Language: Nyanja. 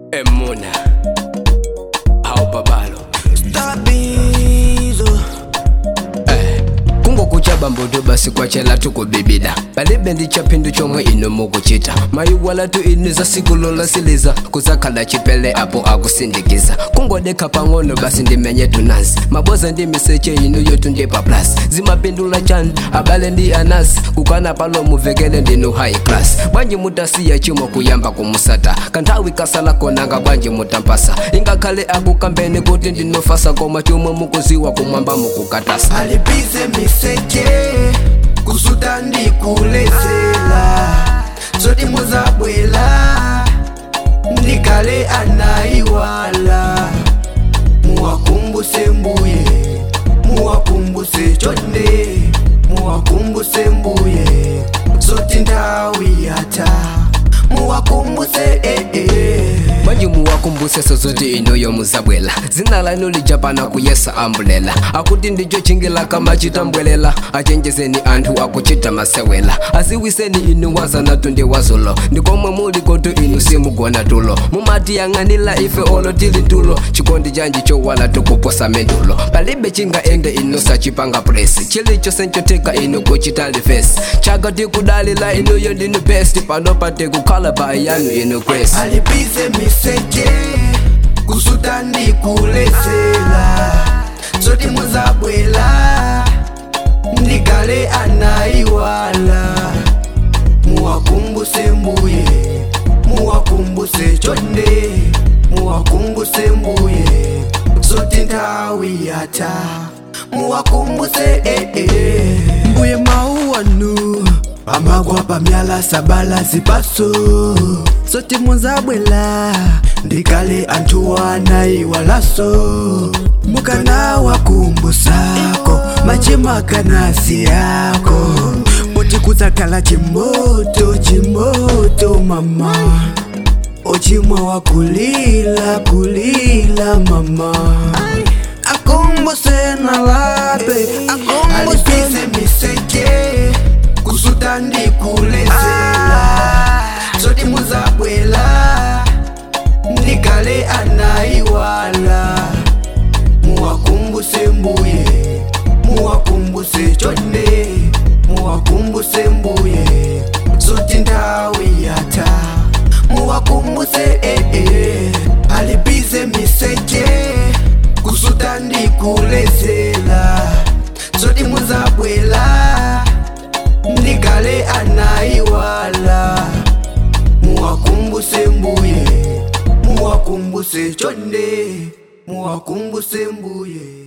emuna awubabalo Stabizo eh kungokutyaba mbuto basi kwachela tukubibida balibe ndichaphindu chomwe ino mukuchita mayiwalatu inu zasikulola siliza kuzakhala chipele apo akusindikiza kungodekha pang'ono basi ndimenye tunasi maboza ndi miseche inu yotu ndipa plus zimapindula chani abale ndi anasi kukana palo muvekele ndinu high class bwanji mutasiya chimo kuyamba kumusata kanthawi kasala konanga bwanji mutampasa ingakhale akukambeni kuti ndinofasa koma chomwe mukuziwa kumwamba mukukatasa alipize miseke kusuta ndikulezela zoti muzabwela ndikale anayiwala muwakumbuse mbuye muwakumbuse chonde muwakumbuse mbuye zoti nthawi yata muwakumbuse eh, eh. bwanji muwakumbuse sozoti inoyo muzabwela zina lanu lijapana kuyesa ambulela akuti ndicho chingila kama chitambwelela achenjezeni anthu akuchita masewela aziwiseni inu wazanatu ndi wazulo ndikomwe muli kotu inu simugona tulo mumatiyang'anila ife olo tili tulo chikondi chanji chowala tukuposa mendulo palibe chingaende inu sachipanga presi chilicho senchoteka inu kuchitali fesi chaka tikudalila inuyo ndinu best pano pate kukhala pa yanu inu kwesi alipize miseke kusuta ndikulezela zoti muzabwela ndikale anayiwala muwakumbuse mbuye muwakumbuse chonde muwakumbuse mbuye zoti nthawi yata muwakumbuse eh, eh. mbuye mauwanu amagwa pamyala sabala zipaso zoti muzabwela ndikale anthu anayiwalaso mukana wakumbusako machimakanasi yako poti kudzakhala chimoto chimoto mama ochimwa wakulila kulila mama akumbuse nalape akumbuse miseke kusuta ndikulezela zoti muzabwela ndikale anayiwala muwakumbuse mbuye muwakumbuse chonde muwakumbuse mbuye zoti nthawi yata muwakumbuse eh, eh. alipize miseke kusuta ndikulezela zoti muzabwela ndikale anayiwala muwakumbuse mbuye muwakumbuse chonde muwakumbuse mbuye